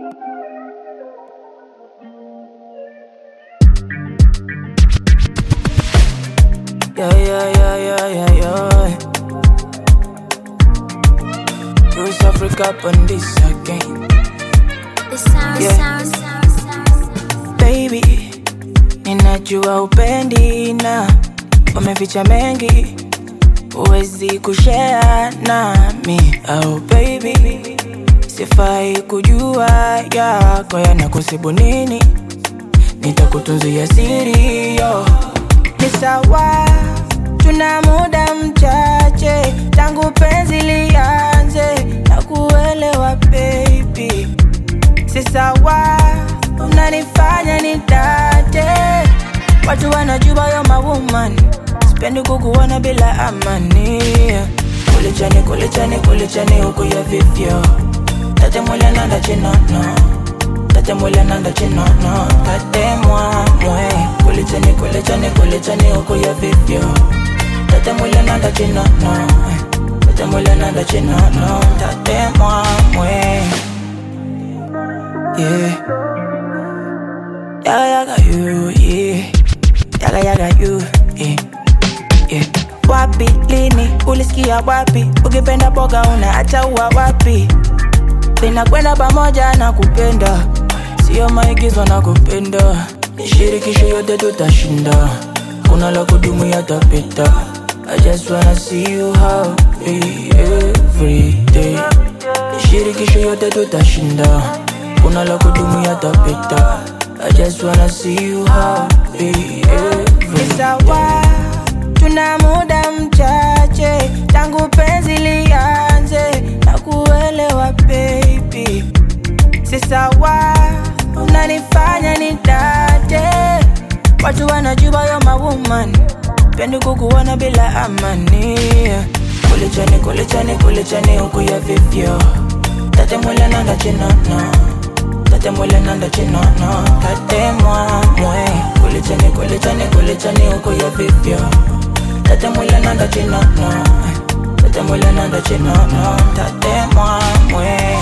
Yeah, yeah, yeah, yeah, yeah, yeah. Bruce Africa on this again. The sound, Yeah. sound, sound, sound. Baby, ninajua upendi na umeficha mengi, huwezi kushare nami. Oh baby, sifai kujua yako yanakusibu nini, nitakutunzia siri yo. Ni sawa, tuna muda mchache tangu penzi lianze na kuelewa baby si sawa, unanifanya nitate. Watu wanajua yo mawoman, sipendi kukuona bila amani. Kulichani, kulichani, kulichani huku ya vivyo tate mwile nanda chinono tate mwile nanda chinono tate mwamwe kulichani, kulichani, kulichani huku ya vivyo tate mwile nanda chinono tate mwile nanda chinono tate mwamwe yeah. Yaga yaga you, yeah. Yaga yaga you, yeah. Yeah. Wapi lini ulisikia wapi? Ukipenda boga unaacha ua wapi? Linakwenda pamoja na kupenda, sio maigizo na kupenda. Shirikisho yote tutashinda, kuna la kudumu yatapita. I just wanna see you happy every day. Shirikisho yote tutashinda, kuna la kudumu yatapita. I just wanna see you happy every day. Sawa, tuna muda mchache tangu penzi lianze na kuelewa baby, si sawa, unanifanya nitate. Watu wanajua yo mawoman, pendi kukuona bila amani. Kulichani, kulichani, kulichani huku ya vivyo tate mwile nanda chinono tate mwile nanda chinono tate mwamwe kulichani, kulichani, kulichani huku ya vivyo tate mwile nanda chinono tate mwile nanda chinono tate mwamwe